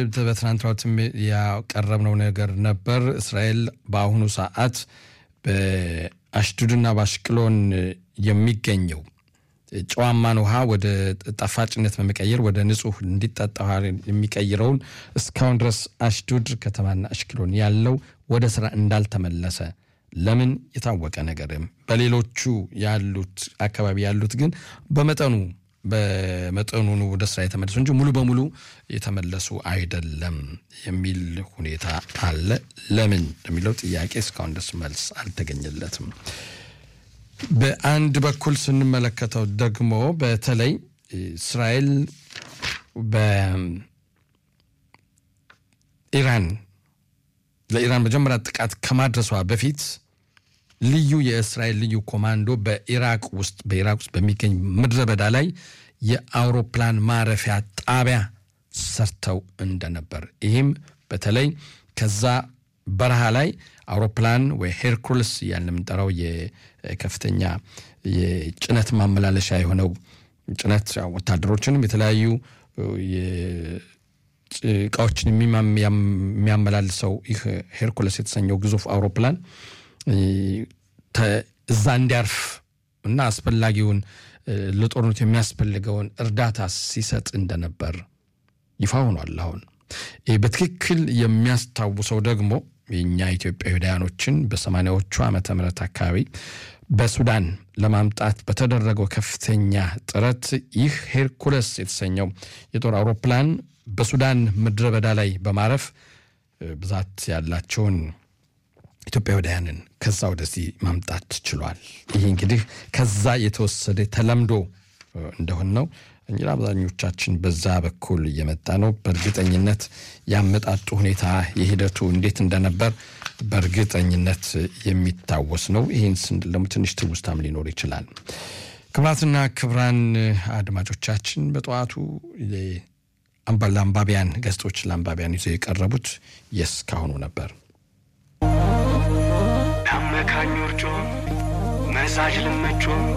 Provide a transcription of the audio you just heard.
በትናንትናው ያቀረብነው ነገር ነበር። እስራኤል በአሁኑ ሰዓት በአሽዱድና በአሽቅሎን የሚገኘው ጨዋማን ውሃ ወደ ጣፋጭነት በመቀየር ወደ ንጹህ እንዲጠጣ ውሃ የሚቀይረውን እስካሁን ድረስ አሽዱድ ከተማና አሽቅሎን ያለው ወደ ስራ እንዳልተመለሰ ለምን የታወቀ ነገርም በሌሎቹ ያሉት አካባቢ ያሉት ግን በመጠኑ በመጠኑ ወደ ስራ የተመለሱ እንጂ ሙሉ በሙሉ የተመለሱ አይደለም የሚል ሁኔታ አለ። ለምን የሚለው ጥያቄ እስካሁን ድረስ መልስ አልተገኘለትም። በአንድ በኩል ስንመለከተው ደግሞ በተለይ እስራኤል በኢራን ለኢራን መጀመሪያ ጥቃት ከማድረሷ በፊት ልዩ የእስራኤል ልዩ ኮማንዶ በኢራቅ ውስጥ በኢራቅ ውስጥ በሚገኝ ምድረ በዳ ላይ የአውሮፕላን ማረፊያ ጣቢያ ሰርተው እንደነበር ይህም በተለይ ከዛ በረሃ ላይ አውሮፕላን ወይ ሄርኩልስ እያልን የምንጠራው የከፍተኛ የጭነት ማመላለሻ የሆነው ጭነት ወታደሮችንም የተለያዩ እቃዎችን የሚያመላልሰው ይህ ሄርኩለስ የተሰኘው ግዙፍ አውሮፕላን እዛ እንዲያርፍ እና አስፈላጊውን ለጦርነቱ የሚያስፈልገውን እርዳታ ሲሰጥ እንደነበር ይፋ ሆኗል። አሁን በትክክል የሚያስታውሰው ደግሞ የእኛ ኢትዮጵያውያኖችን በሰማንያዎቹ ዓመተ ምህረት አካባቢ በሱዳን ለማምጣት በተደረገው ከፍተኛ ጥረት ይህ ሄርኩለስ የተሰኘው የጦር አውሮፕላን በሱዳን ምድረ በዳ ላይ በማረፍ ብዛት ያላቸውን ኢትዮጵያውያንን ከዛ ወደዚህ ማምጣት ችሏል። ይህ እንግዲህ ከዛ የተወሰደ ተለምዶ እንደሆን ነው እንጂ አብዛኞቻችን በዛ በኩል እየመጣ ነው። በእርግጠኝነት ያመጣጡ ሁኔታ የሂደቱ እንዴት እንደነበር በእርግጠኝነት የሚታወስ ነው። ይህን ስንል ደግሞ ትንሽ ትውስታም ሊኖር ይችላል። ክብራትና ክብራን አድማጮቻችን በጠዋቱ ለአንባቢያን ገጾች ለአንባቢያን ይዘው የቀረቡት የእስካሁኑ ነበር። ታመካኞርጮ መሳጅ ልመቾ